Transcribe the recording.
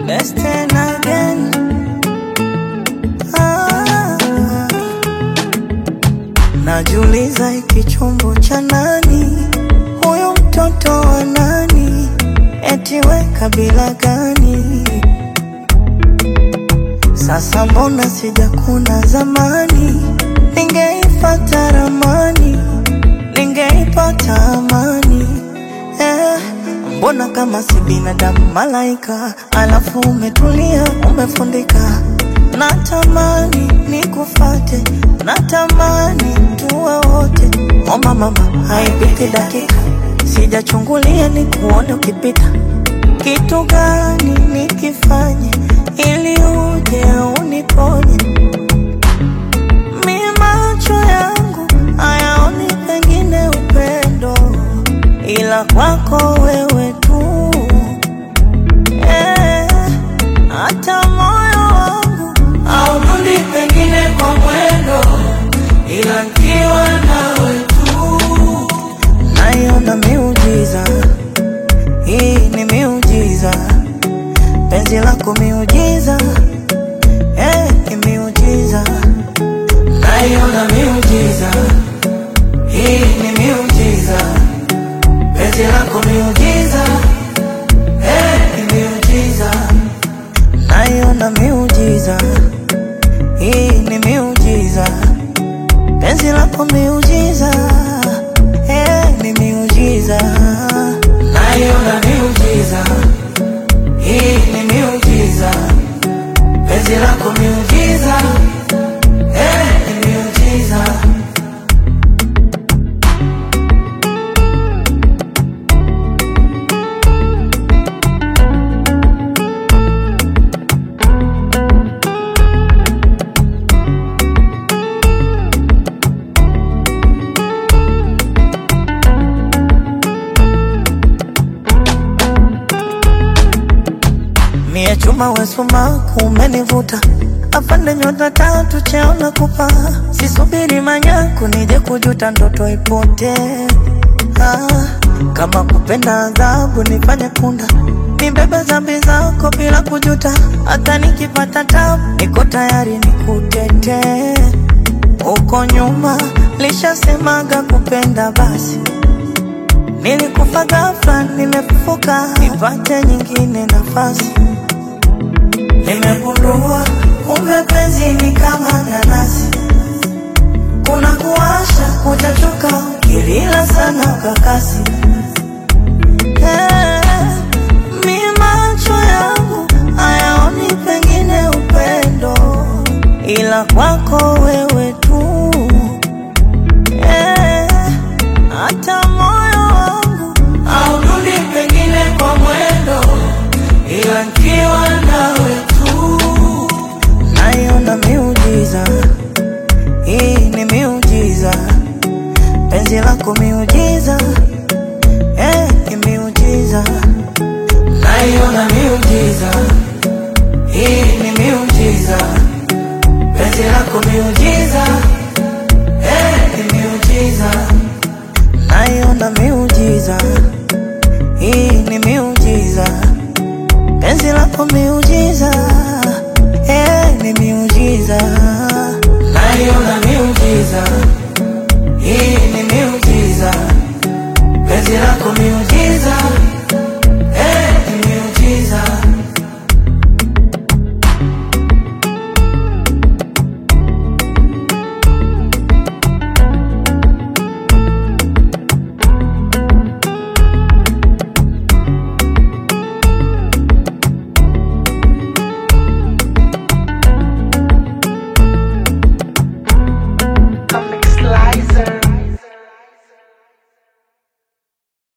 Best and again. Ah, najiuliza hiki chombo cha nani? Huyu mtoto wa nani? Eti we kabila gani? Sasa mbona sijakuna zamani? Ningeifata ramani, ningeipata amani eh. Mbona kama si binadamu malaika, alafu umetulia umefundika. Natamani nikufate, natamani tuwe wote. Omba mama, haipiti dakika, sijachungulia nikuone ukipita. Kitu gani nikifanye ili uje uniponye? Mi macho yangu hayaoni pengine upendo, ila kwako wewe tu eh. Hata moyo wangu haudundi pengine kwa mwendo, ila nikiwa nawe tu naiona miujiza. Hii ni miujiza, penzi lako miujiza, eh, ni miujiza naiona miujiza, hii ni miujiza, penzi lako miujiza, eh, ni miujiza, naiona miujiza, hii ni miujiza, penzi lako miujiza, eh, ni miujiza, naiona miujiza, hii ni miujiza, penzi lako miujiza, eh, ni miujiza. Mie chuma wesuma kumenivuta afande nyota tatu cheona kupa sisubiri manyaku nije kujuta ndoto ipote ah, kama kupenda adhabu nifanye punda nibebe zambi zako bila kujuta hata nikipata tabu niko tayari nikutete huko nyuma lishasemaga kupenda basi nilikufa ghafla nimefufuka nipate nyingine nafasi Nimegundua kumbe penzi ni kama nanasi, kuna kuwasha, utachoka ukilila sana ukakasi. Eh, mi macho yangu hayaoni pengine upendo, ila kwako wewe tu. Eh, hata moyo wangu haudundi pengine kwa mwendo, ila nikiwa nawe tu naiona miujiza, hii ni miujiza, penzi lako miujiza, eh, ni miujiza, naiona miujiza, hii ni miujiza, penzi lako miujiza, eh, ni miujiza, naiona miujiza, hii ni miujiza penzi lako miujiza, eh, ni miujiza, naiona miujiza, hii ni miujiza, penzi lako miujiza,